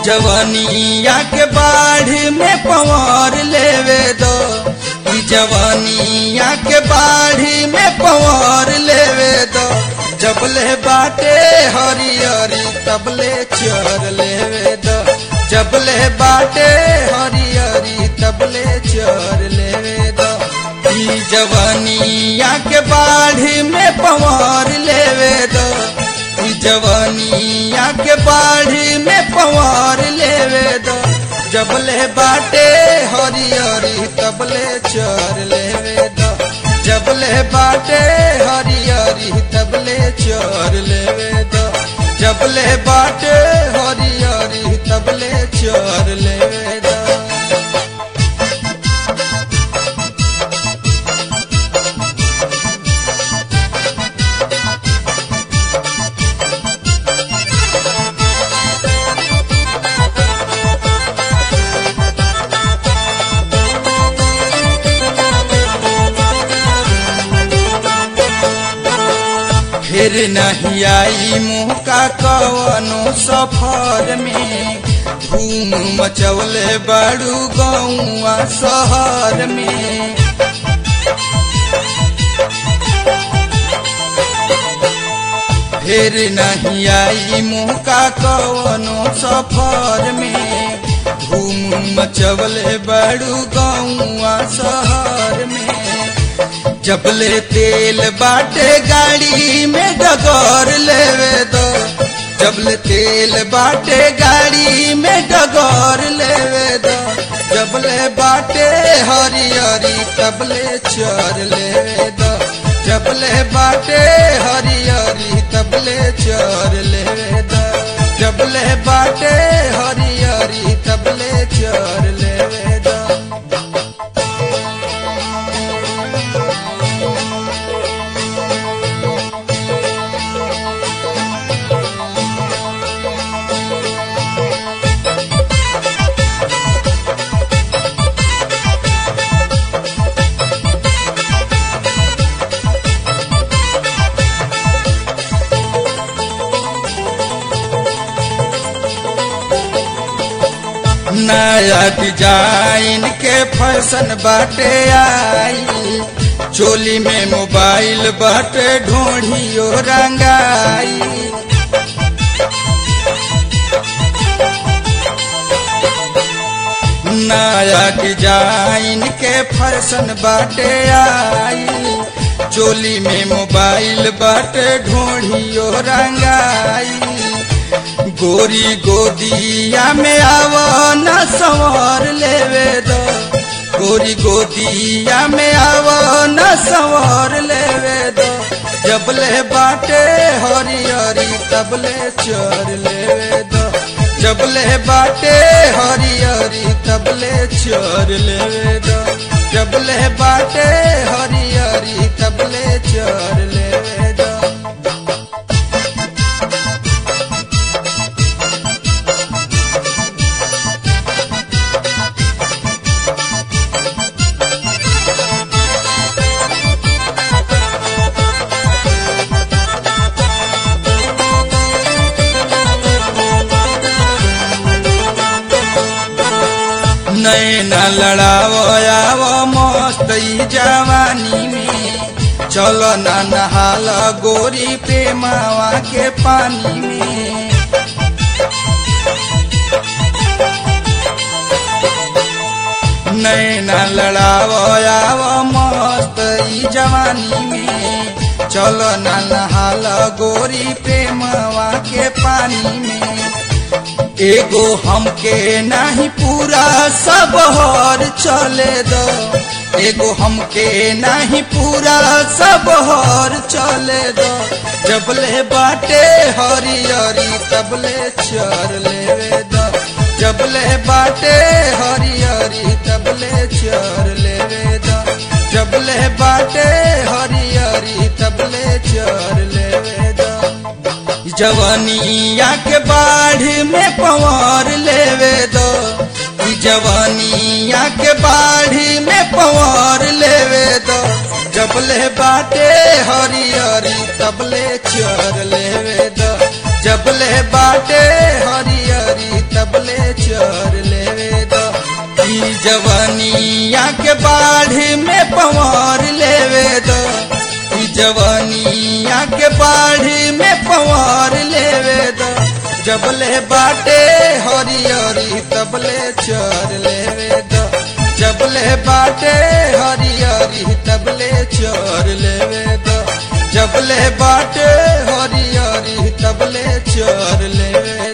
जवानिया के बाढ़ में पवार लेवे दो ई जवानिया के बाढ़ में पवार लेवे दो जबले बाटे हरियरी तबले चर लेवे दो जबले बाटे हरियरी तबले चर लेवे दो ई जवानिया के बाढ़ में पवार लेवे दो ई जवानिया के बाढ़ में पवार लेवे दो जबले बाटे हरियरी तबले चर लेवे दो जबले बाटे हरियरी तबले चर लेवे दो जबले बाटे हरियरी तबले चर लेवे दो फिर नहीं आई मुँह का कवनो सफर में धूम मचवले बड़ू गौआ शहर में फिर नहीं आई मुँह का कवनो सफर में धूम मचवले बड़ू गौआ शहर में जबले तेल बाटे गाड़ी में डगौर लेवे दो जबले तेल बाटे गाड़ी में डगौर लेवे दो जबले बाटे हरियरी तबले चर लेवे दो जबले बाटे हरियरी तबले चर लेवे दो जबले बाटे हरियरी तबले चर लेवे दो नया डिजाइन के फैशन बाटे आई चोली में मोबाइल बाटे ढोढ़ियो रंगाई नया डिजाइन के फैशन बाटे आई चोली में मोबाइल बाटे ढोढ़ियो रंगाई गोरी गोदिया में आवो न संवर लेवे दो गोरी गोदिया में आवो न संवर लेवे दो जबले बाटे हरियरी तबले चर लेवे दो जबले बाटे हरियरी तबले चर लेवे दो जबले बाटे हरियरी तबले चर लेवे दो नैना लड़ावो आवो मस्त ई जवानी में चलो ना नहाल गोरी प्रेमावा के पानी में नैना लड़ावो आवो मस्त ई जवानी में चलो ना नहाल गोरी प्रेमवा के पानी में एगो हमके नाही पूरा सब हर चले दो एगो हमके नाही पूरा सब हर चले दो जबले बाटे हरियरी तबले चर लेवे दो जबले बाटे हरियरी तबले चर लेवे दो जबले बाटे हरियरी तबले चर लेवे दो जवानिया के बाढ़ में पवार लेवे दो ई जवानिया के बाढ़ में पवार लेवे दो जबले बाटे हरियरी तबले चर लेवे दो जबले बाटे हरियरी तब तबले चर लेवे दो ई जवानिया के बाढ़ी में पवार लेवे दो ई जवानिया के बाढ़ी में पवार लेवे दो जबले बाटे हरियरी तबले चर लेवे दो जबले बाटे हरियरी तबले चर लेवे दो जबले बाटे हरियरी तबले चर लेवे